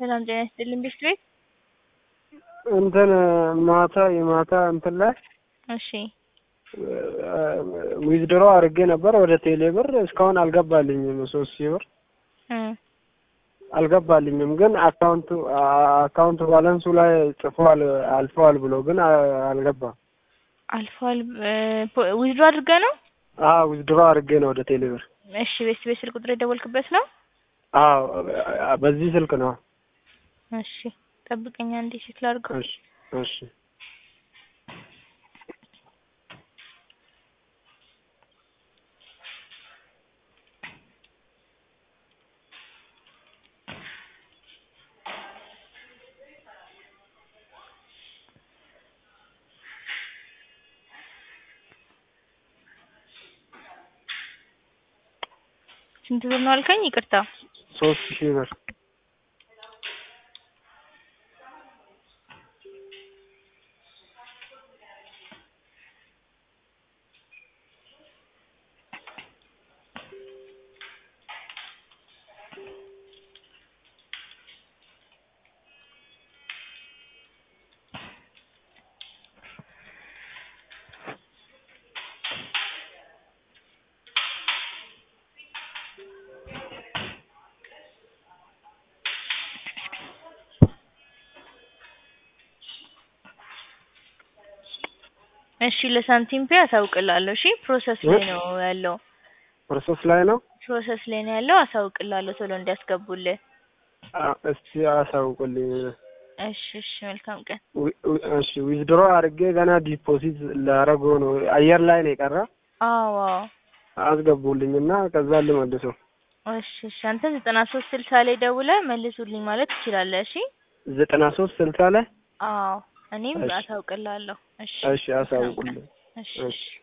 ሰላም ጤና ይስጥልኝ ቤት ቤት እንትን ማታ የማታ እንትን ላይ እሺ ዊዝድሮ አድርጌ ነበር ወደ ቴሌ ብር እስካሁን አልገባልኝም። ሶስት ሺህ ብር እ አልገባልኝም። ግን አካውንቱ አካውንት ባላንሱ ላይ ጽፏል አልፈዋል ብሎ ግን አልገባም። አልፏል ዊዝድሮ አድርገህ ነው? አዎ ዊዝድሮ አድርጌ ነው ወደ ቴሌ ብር። እሺ ቤት ቤት ስልክ ቁጥር የደወልክበት ነው? አዎ በዚህ ስልክ ነው። እሺ ጠብቀኝ አንዴ ቼክ ላድርገው። እሺ እሺ ስንት ብር ነው አልከኝ? ይቅርታ ሶስት ሺህ ብር እሺ ለሳንቲም ፔ አሳውቅላለሁ። እሺ ፕሮሰስ ላይ ነው ያለው። ፕሮሰስ ላይ ነው። ፕሮሰስ ላይ ነው ያለው። አሳውቅላለሁ ቶሎ እንዲያስገቡልህ። እስቲ አሳውቁልኝ። እሺ እሺ መልካም ቀን። እሺ ዊዝድሮ አድርጌ ገና ዲፖዚት ላደርገው ነው። አየር ላይ ነው የቀረ። አዎ አዎ። አስገቡልኝ እና ከዛ ልመልሰው። እሺ እሺ አንተ ዘጠና ሶስት ስልሳ ላይ ደውለህ መልሱልኝ ማለት ትችላለህ። እሺ ዘጠና ሶስት ስልሳ ላይ አዎ እኔም እሺ። አሳውቅላለሁ። እሺ እሺ አሳውቁልኝ። እሺ እሺ